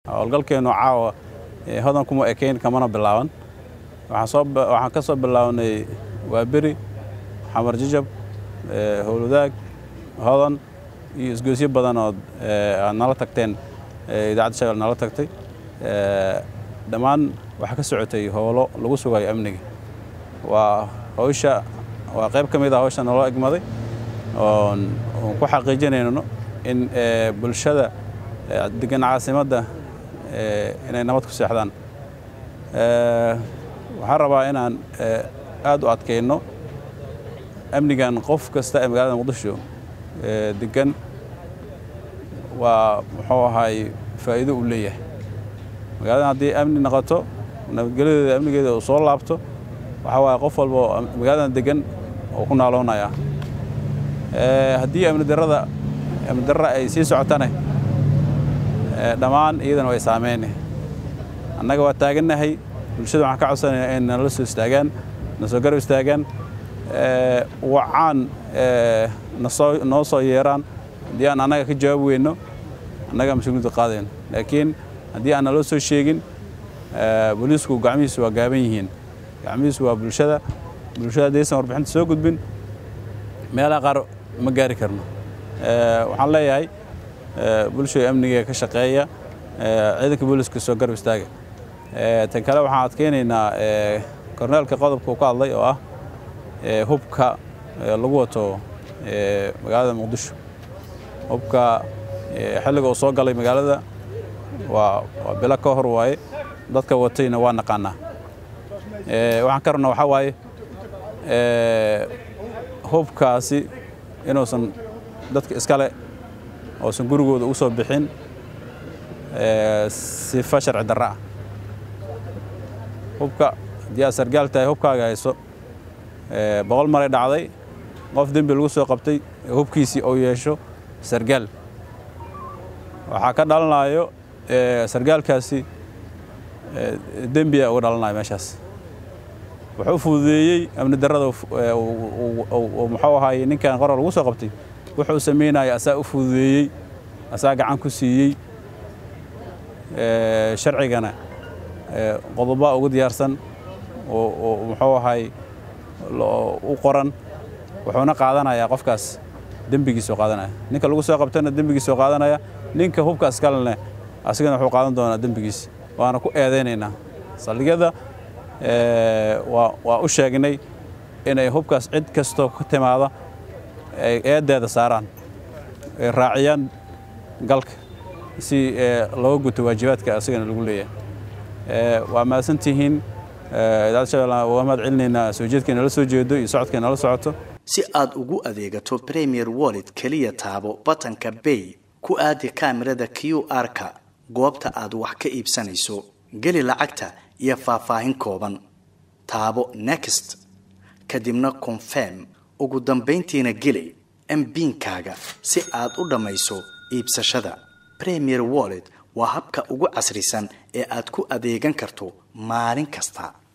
howlgalkeennu caawa hodan kuma ekayn kamana bilaaban waxaan ka soo bilaabnay waa beri xamar jijab howlwadaag hodan iyo isgoysyo badan ood aad nala tagteen idaacadda shabeelle nala tagtay dhammaan waxaa ka socotay howlo lagu sugayo amniga waa hawsha waa qayb ka mid ah hawsha naloo egmaday oon ku xaqiijinayno in bulshada degan caasimadda inay nabad ku seexdaan waxaan rabaa inaan aad u adkayno amnigan qof kasta ee magaalada muqdisho degan waa muxuu ahaay faa'iido uu leeyahay magaaladan haddii amni noqoto nabadgelyadeeda amnigeeda uu soo laabto waxaa waaye qof walba oo magaaladan degan oo ku naaloonaya haddii amni darrada amni darra ay sii socotane dhammaan iyadana way saameyne annaga waa taagannahay bulshada waxaan ka codsanayaa in nala soo istaagaan na soo garab istaagaan wacaan nasoo noo soo yeeraan haddii aan annaga ka jawaab weyno annaga mas-uuliyadda qaadayno laakiin haddii aan naloo soo sheegin booliisku gacmihiisu waa gaaban yihiin gacmihiisu waa bulshada bulshada haddaysan warbixinta soo gudbin meelaha qaar ma gaari karno waxaan leeyahay bulshada amniga ka shaqeeya ciidanka booliiska soo garab istaaga tan kale waxaan adkeynaynaa korneelka qodobka uu ka hadlay oo ah hubka lagu wato magaalada muqdisho hubka xilliga uu soo galay magaalada waa bilo ka hor waaye dadka watayna waa naqaanaa waxaan ka rabnaa waxaa waaye hubkaasi inuusan dadka iskale uusan gurigooda u soo bixin sifa sharci darra ah hubka haddii aad sargaal tahay hubkaaga hayso boqol maray dhacday qof dembi lagu soo qabtay hubkiisii uu yeesho sargaal waxaa ka dhalanayo sargaalkaasi dembiya uga dhalanayo meeshaas wuxuu fududeeyey amni darrada muxuu ahaayey ninkan qorar lagu soo qabtay wuxuu samaynaya asaa u fududeeyey asaa gacan ku siiyey sharcigana qodobaa ugu diyaarsan oo muxuu ahaay u qoran wuxuuna qaadanayaa qofkaas dembigiisoo qaadanaya ninka lagu soo qabtana dembigiisoo qaadanaya ninka hubkaas kalene asigana wuxuu qaadan doonaa dembigiis waana ku eedaynaynaa saldhigyada waa u sheegnay inay hubkaas cid kastoo ka timaada ay eeddeeda saaraan ay raaciyaan galka si looga guto waajibaadka asigana lagu leeyahay waa mahadsantihiin idaacadda shabeelle waa mahad celinaynaa soo jeedkay nala soo jeedo iyo socodkay nala socoto si aad ugu adeegato premier wallet keliya taabo batanka bay ku aadi kaamirada q r-ka goobta aad wax ka iibsanayso geli lacagta iyo faahfaahin kooban taabo next kadibna confirm ugu dambayntiina geli mbiinkaaga si aad u dhammayso iibsashada premier wallet waa habka ugu casrisan ee aad ku adeegan karto maalin kasta